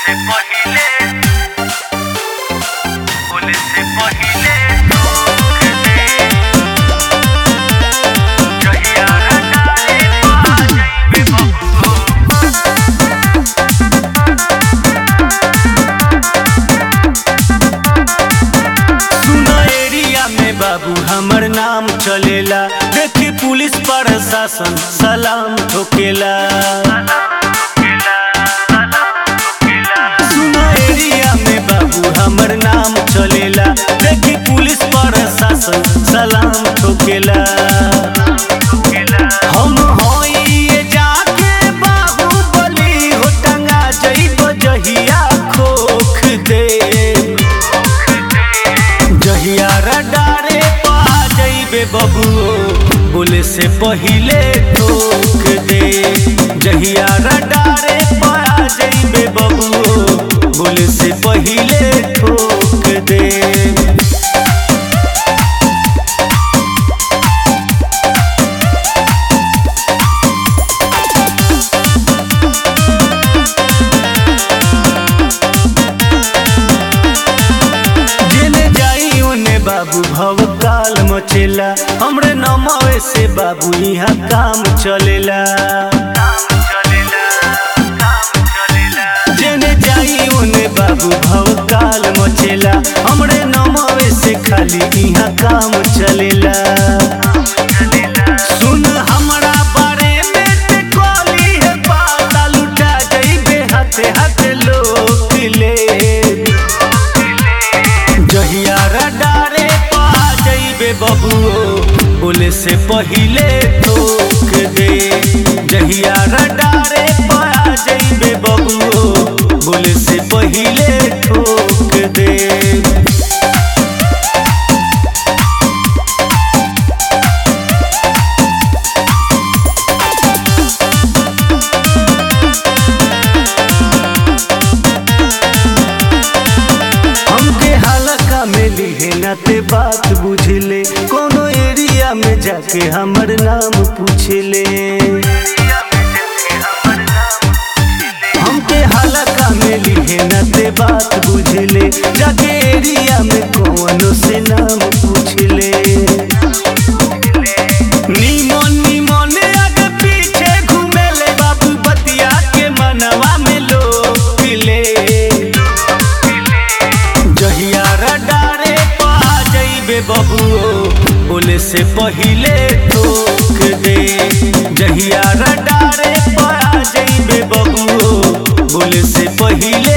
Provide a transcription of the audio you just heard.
से पहिले बोले से पहिले ठोक दे जहिया हटाए पा जाइबे बबुओ सुना एरिया में बाबू हमर नाम चलेला देखी पुलिस प्रशासन सलाम ठोकेला सुना एरिया में बाबू हमर नाम चलेला देखी पुलिस प्रशासन सलाम ठोकेला हम होई ये जाके बाहुबली हो टंगा जइब जहिया खोख दे जहिया रडारे पा जइबे बबुओ बोले से पहिले ठोक दे जहिया रडारे पा जइबे बबुओ बोले से पहिले ठोक दे जेने जाई ओने बाबू भव काल मचेला हमरे नमवे से बाबू यहाँ काम चलेला जेने जाई ओने बाबू भव काल मचेला हमरे नमवे से खाली यहाँ काम चलेला सुन हमरा बारे में ते कली है पाता लुटा जइबे हाथे हाथे लोक ले जहिया रडारे पा जइबे बबुओ बोले से पहिले ठोक दे जहिया रडारे पा जइबे बबुओ बोले से पहिले ठोक दे हमके हलका में लिहे न ते बात बुझले कोनो एरिया में जाके हमर नाम पूछले हमके हलका में लिहे न ते बात बुझले जाके एरिया में कोनो से नाम पूछले नीमन नीमन आगे पीछे घूमेले बाबू बतिया के मनवा में लोग ले जहिया रडारे पा जइबे बबुओ बोले से पहिले ठोक दे जहिया रडारे पा जइबे बबुओ बोले से पहिले